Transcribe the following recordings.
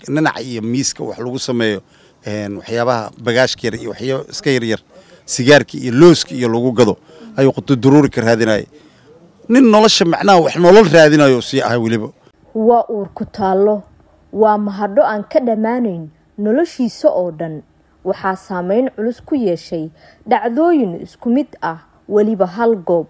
ninaca iyo miiska wax lagu sameeyo waxyaabaha bagaashka yar iyo waxyaaba iska yaryar sigaarka iyo looska iyo lagu gado ayuu qutuduruuri ka raadinayay nin nolosha macnaha wax nolol raadinayo sii ahay weliba waa uur ku taallo waa mahadho aan ka dhammaanayn noloshiisa oo dhan waxaa saameyn culus ku yeeshay dhacdooyin isku mid ah weliba hal goob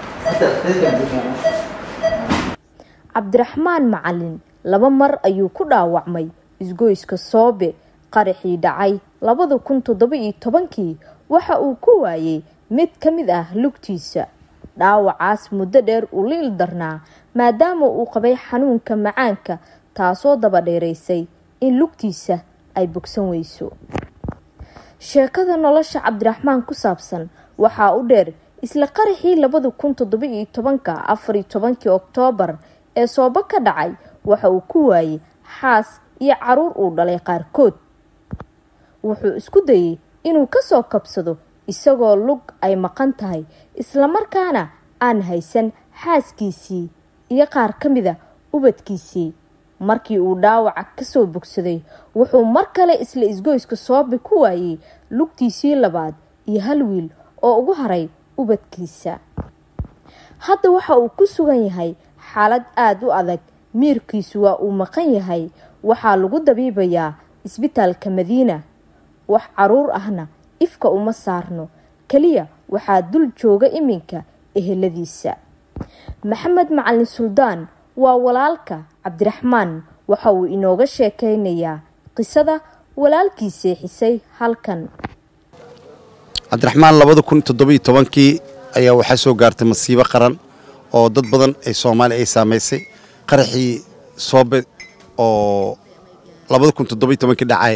cabdiraxmaan macalin laba mar ayuu ku dhaawacmay isgoyska soobe qaraxii dhacay labada kun toddoba iyo tobankii waxa uu ku waayey mid ka mid ah lugtiisa dhaawacaas muddo dheer uu la ildarnaa maadaama uu qabay xanuunka macaanka taasoo daba dheeraysay in lugtiisa ay bogsan weyso sheekada nolosha cabdiraxmaan ku saabsan waxaa u dheer isla qaraxii labada kun toddoba iyo tobanka afariyo tobankii oktoobar ee soobo ka dhacay waxa uu ku waayey xaas iyo caruur uu dhalay qaarkood wuxuu isku dayey inuu kasoo kabsado isagoo lug ay maqan tahay islamarkaana aan haysan xaaskiisii iyo qaar ka mida ubadkiisii markii uu dhaawaca kasoo bogsaday wuxuu mar kale isla isgoyska soobe ku waayey lugtiisii labaad iyo hal wiil oo ugu haray ubadkiisa hadda waxa uu ku sugan yahay xaalad aada u adag miirkiisu waa uu maqan yahay waxaa lagu dabiibayaa isbitaalka madiina wax caruur ahna ifka uma saarno keliya waxaa dul jooga iminka eheladiisa maxamed macalin suldaan waa walaalka cabdiraxmaan waxa uu inooga sheekeynayaa qisada walaalkii seexisay halkan cabdiraxmaan labada kun toddoba iyo tobankii ayaa waxaa soo gaartay masiibo qaran oo dad badan ee soomaaliya ay saamaysay qaraxii soobe oo labada kun toddoba iyo tobankii dhacay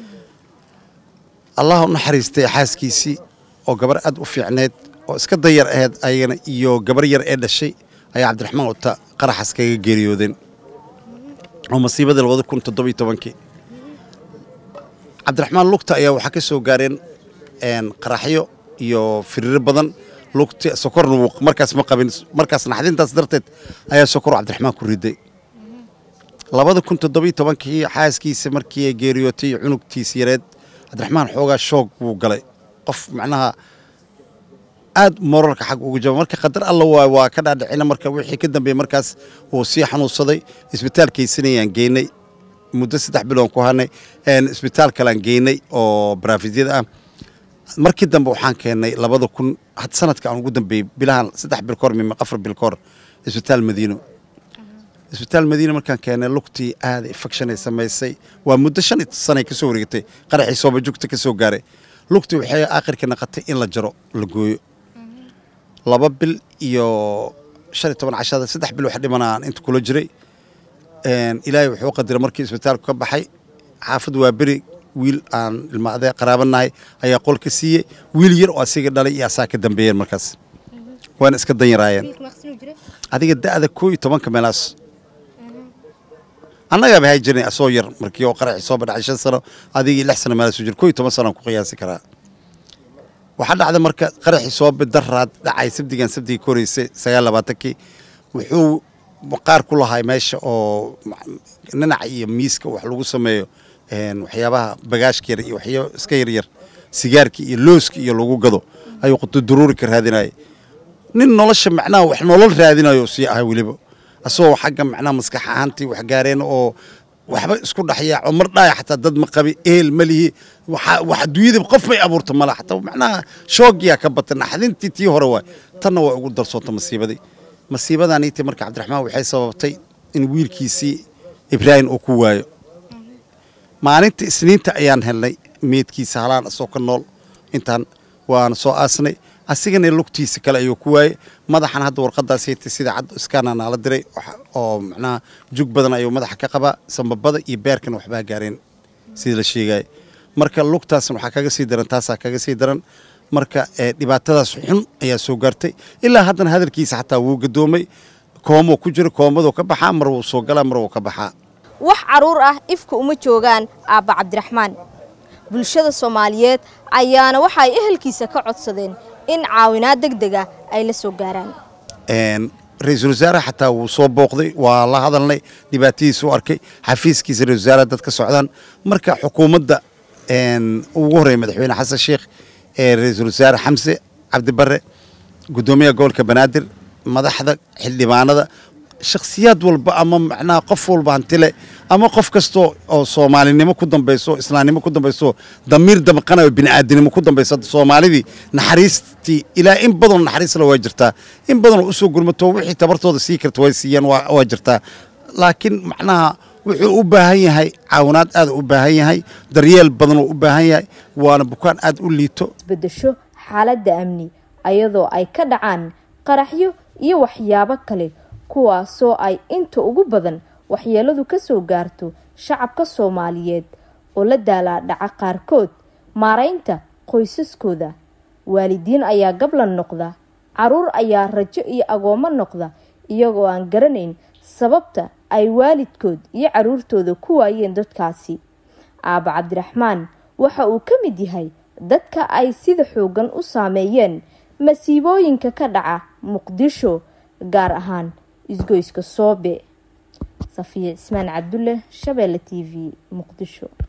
allah u naxariistay xaaskiisii oo gabar aad u fiicneed oo iska dayar aheyd ayagana iyo gabar yar ee dhashay ayaa cabdiraxmaan uta qaraxaas kaga geeriyoodeen oo masiibadii labada kun toddoba iyo tobankii cabdiraxmaan lugta ayaa waxaa ka soo gaareen qaraxyo iyo firiiro badan lugta sokorna wuu markaas ma qabin markaas naxdintaas darteed ayaa sokor cabdiraxmaan ku riday labada kun toddoba iyo tobankii xaaskiisa markii ay geeriyootay cunugtiisa yareed cabdiraxmaan xoogaa shoog wuu galay qof macnaha aad moralka xag ugu jaba marka qadar alla waay waa ka dhaadhicina marka wixii ka dambeeyey markaas wuu sii xanuunsaday isbitaalkaysanayaan geynay muddo saddex biloon ku hanay isbitaal kalean geynay oo baraafidyada ah markii dambe waxaan keennay labada kun had sanadka aan ugu dambeeyey bilahan saddex bil kahor mima afar bil kahor isbitaal madiino isbitaal madiina markaan keennay lugtii aada infection ay samaysay waa muddo shan sanay ka soo wareegtay qaraxii soobajugta ka soo gaaray lugtii waxay aakhirka naqatay in la jaro la gooyo laba bil iyo shan iyo toban cashada saddex bil wax dhimanaan inta kula jiray ilaahay wuxuu qadiray markii isbitaalku ka baxay xaafad waa beri wiil aan ilmaadee qaraabanahay ayaa qol ka siiyey wiil yar oo asiga dhalay iyo asaa ka dambeeyeen markaas waana iska danyaraayeen adiga da'da koo iyo tobanka meelaas annagaaba hay jirnay asoo yar markii oo qaraxi soo badhacay shan sano adigii lix sano meelaas jir koo iyo toban sano aan ku qiyaasi karaa waxaa dhacda marka qaraxii soo bidaraad dhacay sabdigan sabdigii ka horeysay sagaal labaatankii wuxuu qaar ku lahay meesha oo ninaca iyo miiska wax lagu sameeyo waxyaabaha bagaashka yar iyo waxyaaba iska yaryar sigaarka iyo looska iyo lagu gado ayuu qutuduruuri ka raadinayay nin nolosha macnaha wax nolol raadinayo sii ahay weliba asagoo xagga macnaha maskax ahaantii wax gaareen oo waxba isku dhexyaaco mar dhaaya xataa dad ma qabi ehel ma lihi wax adduunyada qof may abuurta mala xataa macnaha shoogiyaa ka bata naxdintii tii hore waay tanna waa ugu darsoonta masiibadii masiibadaaniitii marka cabdiraxmaan waxay sababtay in wiilkiisii ibraahim uu ku waayo maalinta isniinta ayaan helnay meedkiisa halaan asoo ka nool intaan waana soo aasnay asigana lugtiisa kale ayuu ku waayey madaxan hadda warqadaas haytay sida cad iskaana naala diray oo macnaha jug badan ayuu madaxa ka qabaa sambabada iyo beerkana waxbaa gaareen sida la sheegaya marka lugtaasna waxaa kaga sii daran taasaa kaga sii daran marka dhibaatadaas xun ayaa soo gaartay ilaa haddana hadalkiisa xataa wuu gadoomay koomoo ku jiro koomaduu ka baxaa mar wuu soo galaa mar wuu ka baxaa wax caruur ah ifka uma joogaan aabba cabdiraxmaan bulshada soomaaliyeed ayaana waxaay ehelkiisa ka codsadeen in caawinaad deg dega ay la soo gaaraan ra-iisul wasaare xataa wuu soo booqday waa la hadalnay dhibaatadiisa u arkay xafiiskiisa ra-isul wasaare dad ka socdaan marka xukuumadda ugu horreeya madaxweyne xasan sheikh ee ra-iisul wasaare xamse cabdibare guddoomiyaha gobolka banaadir madaxda xildhibaanada shakhsiyaad walba ama macnaha qof walba hantile ama qof kastoo oo soomaalinimo ku dambayso islaamnimo ku dambayso damiir damqanayo bini'aadanimo ku dambaysa soomaalidii naxariistii ilaa in badanoo naxariisla waa jirtaa in badanoo usoo gurmato wixii tabartooda sii karta way siiyaan waa jirtaa laakiin macnaha wuxuu u baahan yahay caawinaad aad u baahan yahay daryeel badanoo u baahan yahay waana bukaan aad u liito isbedesho xaaladda amni ayadoo ay ka dhacaan qaraxyo iyo waxyaabo kale kuwaasoo ay inta ugu badan waxyeeladu ka soo gaarto shacabka soomaaliyeed oo la daalaa dhaca qaarkood maaraynta qoysaskooda waalidiin ayaa gablan noqda caruur ayaa rajo iyo agoommo noqda iyagoo aan garanayn sababta ay waalidkood iyo caruurtooda ku waayeen dadkaasi aaba cabdiraxmaan waxa uu ka mid yahay dadka ay sida xoogan u saameeyeen masiibooyinka ka dhaca muqdisho gaar ahaan isgoyska soobe safiya cismaan cabdulle shabeelle t v muqdisho